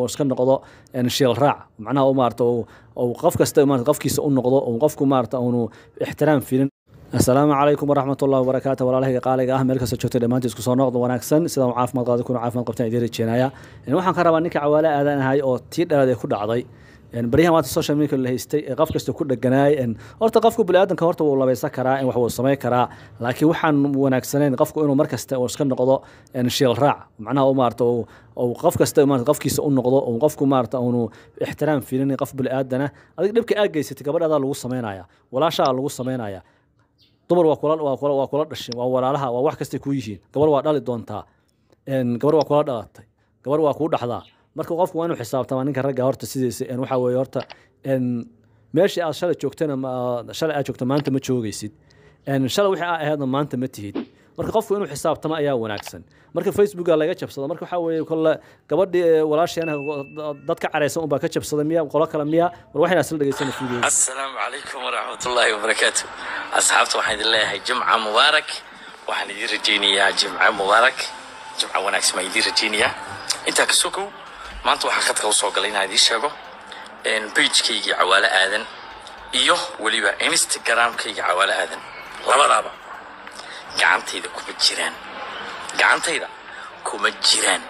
iska noqdo shiil raac macnaha u maarata uu qof kasta maarata qofkiisa u noqdo uu qofku maarata uunu ixtiraam filin asalaamu calaykum waraxmat ullahi wabarakaatu walaalahayga qaaliga ah meel kasta joogtay dhammaantii isku soo noqdo wanaagsan sidaan caafimaad qaadi kuna caafimaad qabtaan idiin rajeenaya waxaan ka rabaa ninka cawaale aadan ahay oo tii dhalaad ee ku dhacday baryahan maanta social media la haystay ee qof kasta ku dheganaay horta qofku biniaadanka horta wuu labaysan karaa in wax wuu samayn karaa laakiin waxaan wanaagsanayn qofku inuu mar kasta uu iska noqdo shiil raac macnaha u maarata uu qof kasta maarata qofkiisa u noqdo uu qofku maarata uunu ixtiraam filin qof biniaadana adig dhibka aad geysatay gabadhaadaa lagu samaynaya walaashaa lagu samaynaya dumar waa kula waa kula waa kula dhashin waa walaalaha waa wax kastay kuu yihiin gabar waa dhali doontaa gabar waa kula dhalatay gabar waa kuu dhaxdaa marka qofku waa inuu xisaabtamaa ninka ragga horta sidiisa waxaa weeye horta meeshii aad shalay joogtana shalay aad joogto maanta ma joogaysid shalay wixii aa ahaydna maanta ma tihid marka qofku inuu xisaabtamo ayaa wanaagsan marka facebooka laga jabsado marka waxaa weeye kolle gabadhii walaasheena dad ka caraysan unbaa ka jabsada miya qolo kale miya war waxayna isla dhegeysana fiideo asalaamu calaykum waraxmatullaahi wabarakaatu asxaabta waxaan idin leeyahay jimca mubaarak waxaan idin rajaynayaa jimca mubaarak jimca wanaagsan baan idin rajaynayaa intaa ka sokow maanta waxaa khadka u soo galay inaan idiin sheego bajkaygii cawaale aadan iyo weliba instagramkayga cawaale aadan labadaaba gacantayda kuma jiraan gacantayda kuma jiraan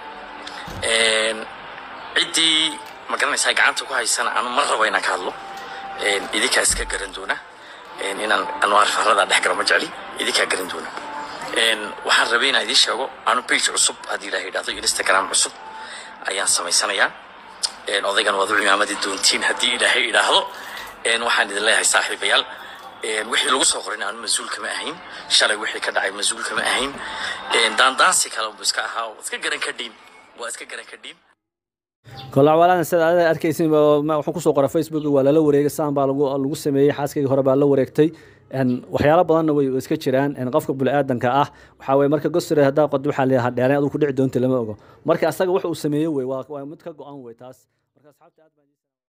ciddii ma garanaysaa gacanta ku haysana anu mar rabo inaan ka hadlo idinkaa iska garan doona inaan anwaar farada dhex galo ma jecli idinkaa garan doona waxaan rabay inaan idiin sheego anu bage cusub haddii ilaha idhahdo instagram cusub ayaan samaysanayaa odaygan waad u cimaamadi doontiin haddii ilaahay idhaahdo waxaan idin leeyahay saaxiibayaal wixii lagu soo qorin aanu mas-uul kama ahayn shalay wixii ka dhacay mas-uul kama ahayn daandaansi kale unbu iska ahaa iska garan kadhiin waa iska garan kadhiin kolle cawaalaan sida aad arkaysin wuxuu kusoo qoray facebook waa lala wareegay saan baa lagu lagu sameeyey xaaskayga hore baa la wareegtay waxyaalo badanna way iska jiraan qofka biniaadanka ah waxaa weye marka gosre haddaa qod waxaa leeyahay dheereen adigu ku dhici doonta lama ogo marka asaga wax uu sameeyey wey waa mid ka go-an wey taas marka asxaabta aad baan